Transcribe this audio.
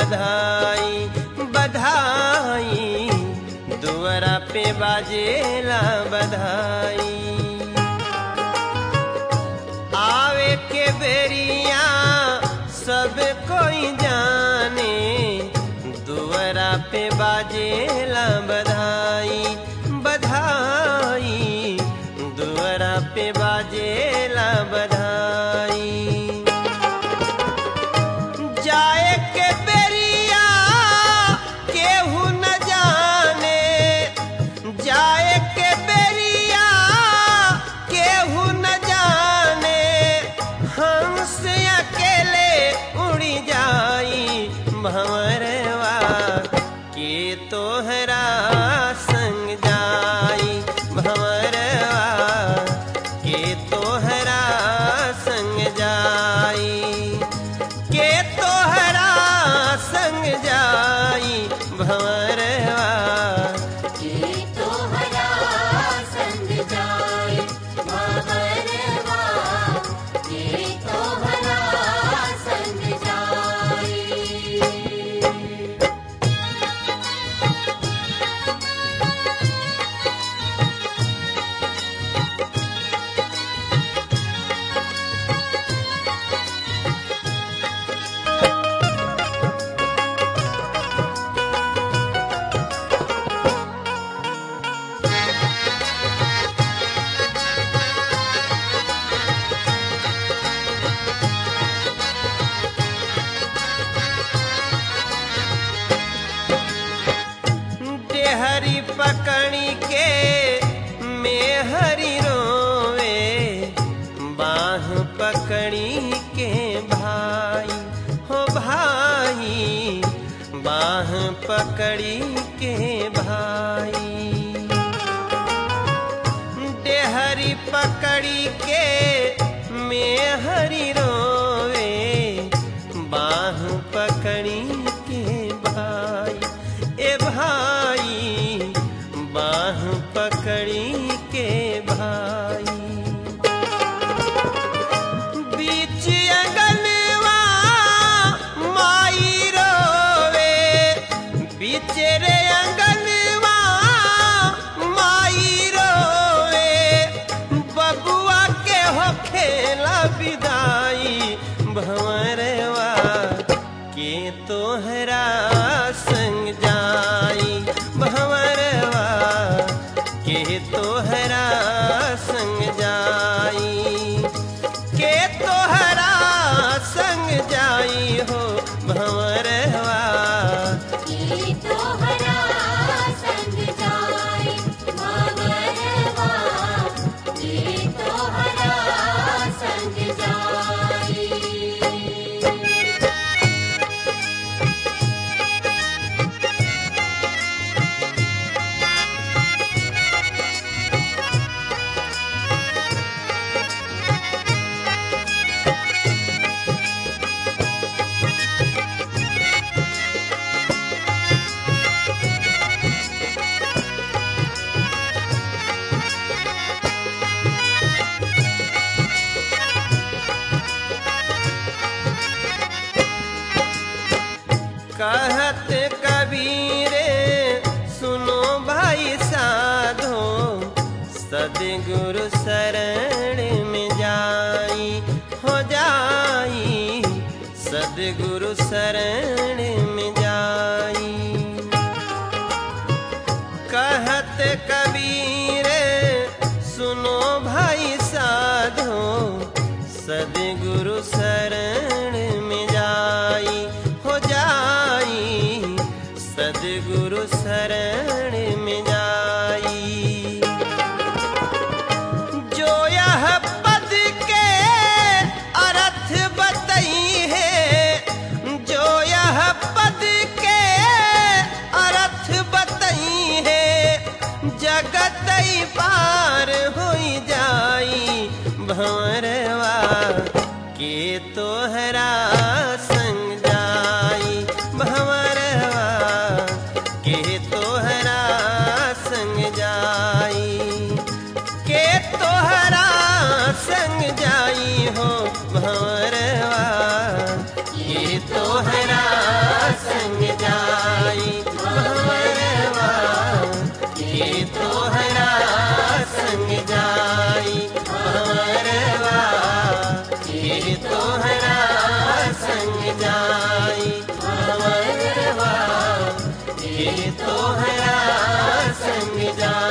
बधाई बधाई दुआरा पे बाजेला बधाई आवे के बेरिया सब कोई जाने दुआरा पे बाजेला बधाई बधाई दुआरा पे बाजेला बधाई जाए के बेरिया केहू न जाने जाए के बेरिया केहू न जाने हंस अकेले उड़ी जाई भंवरवा के तोहरा संग जाई भंवरवा के तोहरा संग जाई के तोहरा संग जाई भंवरवा के तोहरा संग जाए भंवरवा के तोहरा संग जाए डेहरी पकड़ी के मेहरी रोवे बाह पकड़ी के भाई हो भाई बाह पकड़ी के भाई डेहरी पकड़ी के मेहरी रोवे बाह पकड़ी के भाई ए भाई बाह पकड़ी के भाई बीच अंगनवा माई रोवे बीच रे अंगनवा माई रोवे बबुआ के हो खेला विदाई भंवरवा के तोहरा संग जाई भंवरवा के तोहरा संग जाई के तोहरा संग जाई हो भंवरवा के तोहरा संग जाए भंवरवा के तोहरा संग जाए कहत कबीरे सुनो भाई साधो सदगुरु शरण में जाई हो जाई सदगुरु शरण में जाई कहत कबीर सुनो भाई साधो सदगुरु शरण में जाई हो जाई सदगुरु शरण में जाई जो यह पद के अर्थ बतई है जो यह पद के अर्थ बतई है जगत ही पार हो जाई भंवरवा के तोहरा संग जाई भंवरवा के तो ये तोहरा संग जाए